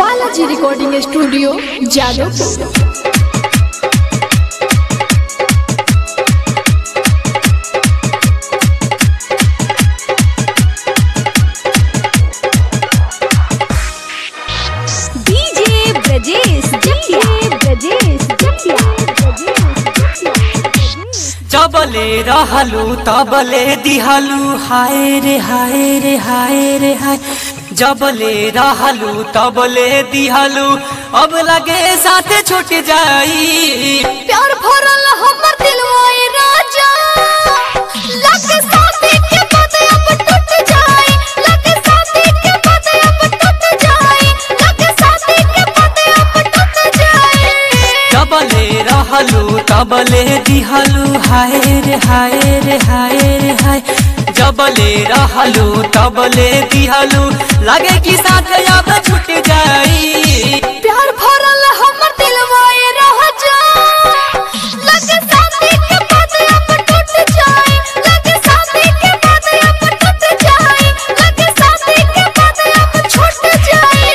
Balaji recording studio Jadavpur DJ Brajesh Jatiya Brajesh जटिया जबले रहलू तबले दिहलू हाय रे हाय रे हाय रे हाय जबले रहलू तबले दिहलू अब लगे साथे छूट जाई प्यार भरल हमर दिलवा ए राजा लगे साथी के बाद अब टूट जाए लगे साथी के बाद अब टूट जाए लगे साथी के बाद अब टूट जाए जबले रहलू तबले दिहलू हाय रे हाय रे हाय रे हाय जबले रहलू तबले दिहलू लगे कि साथे अब छूट जाई प्यार भरल हमर दिलवा ए राजा लगे साथी के बाद अब टूट जाए लगे साथी के बाद अब टूट जाए लगे साथी के बाद अब छूट जाए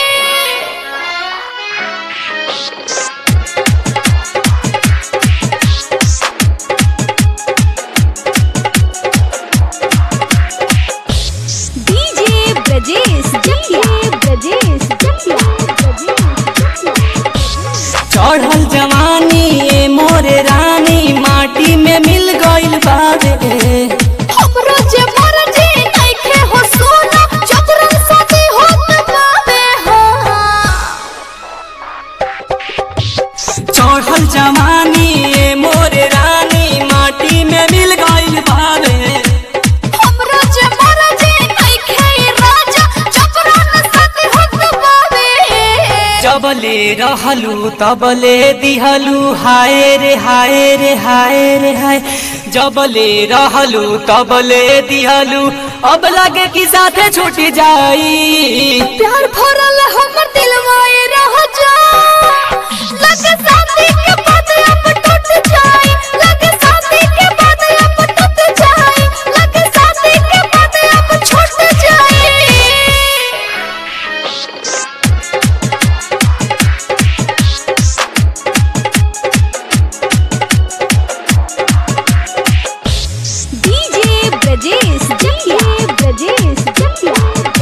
डीजे ब्रजेश जटिया ब्रजेश जटिया चढ़ल जवानी ए मोरे रानी माटी में मिल गइल बावे हमरो जे मरजे नइखे हो सोना जबरन साथी होत बावे हो चढ़ल जवानी ए मोरे रानी माटी में मिल गइल बावे हमरो जे मरजे नइखे राजा जबरन साथी होत बावे जबले रहलू तबले दिहलू हाय रे हाय रे हाय रे हाय जबले रहलू तबले दिहलू अब लगे कि साथे छूट जाई प्यार भरल हमर दिलवा ए राजा लगे साथी के बाद अब टूट जाए लगे साथी के बाद अब टूट जाए लगे साथी के बाद अब छूट जाए डीजे ब्रजेश जटिया ब्रजेश जटिया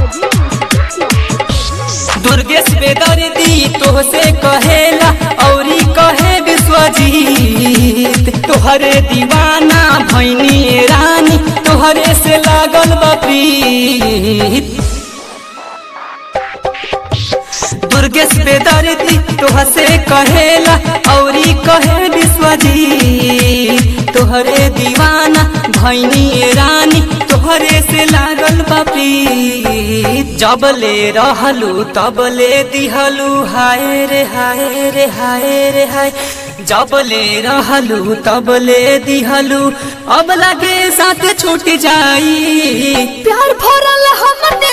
दुर्गेश बेदर्दी तोहसे कहेला औरी कहे विश्वजीत तोहरे दीवाना भैनी रानी तोहरे से लागल बा प्रीत दुर्गेश बेदर्दी तोहसे कहेला औरी कहे विश्वजीत तोहरे दीवाना भैनी रानी तोहरे से लागल बा प्रीत जबले रहलू तबले दिहलू हाय रे हाय रे हाय रे हाय जबले रहलू तबले दिहलू अब लगे साथ छूट जाई प्यार भरल हमर